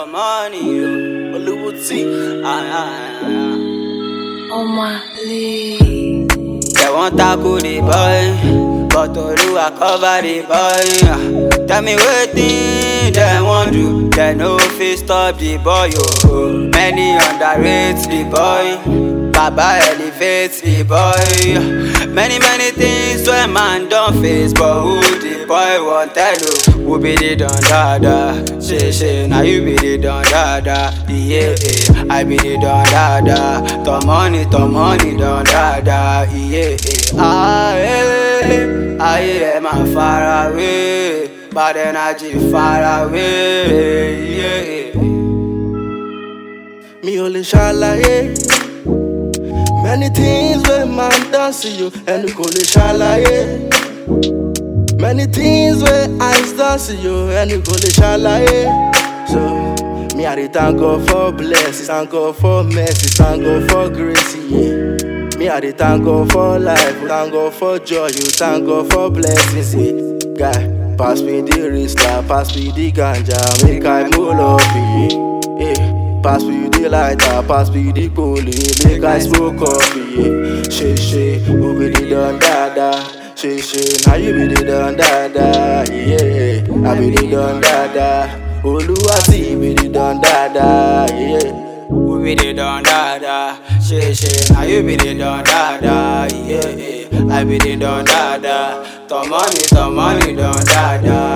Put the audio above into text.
the money, yo. Olúwo tí. Ah, ah, ah. On my league. They want tackle the boy, but Oluwa cover the boy. Ah, Tell me wetin they want do, they no fit stop the boy. Oh, many underrate the boy, Baba elevate the boy. Many many things wey man don face, but who the boy wan tell? Oh, who be the don dada? Say say na you be the don dada. Yeah, yeah. I be the don dada. The money, the money don dada. Yeah, yeah. Ah, eh, ayé ẹ̀ máa fara wé, bad energy fara wé. Yeah, yeah. mi ò lè ṣàlàyé. many things wey man don see you ẹnu kò lè ṣàlàyé. many things wey eyes don see you ẹnu kò lè ṣàlàyé. so me i dey thank God for blessings thank God for mercy thank God for grace. Yeah. Me i dey thank God for life thank God for joy you thank God for blessings. Yeah. Guy, pass me the rista pass me the ganja make I move up. Yeah. Yeah. Pass me the lighter, pass me the poly, make I smoke up, yeah. She, she, who be the done dada? She, she, now you be the done dada, yeah. I be the done dada. Oluwati be the done dada, yeah. Who be the don dada? She she, now you be the don dada. Yeah, yeah. I be the don dada. The money, the money don dada.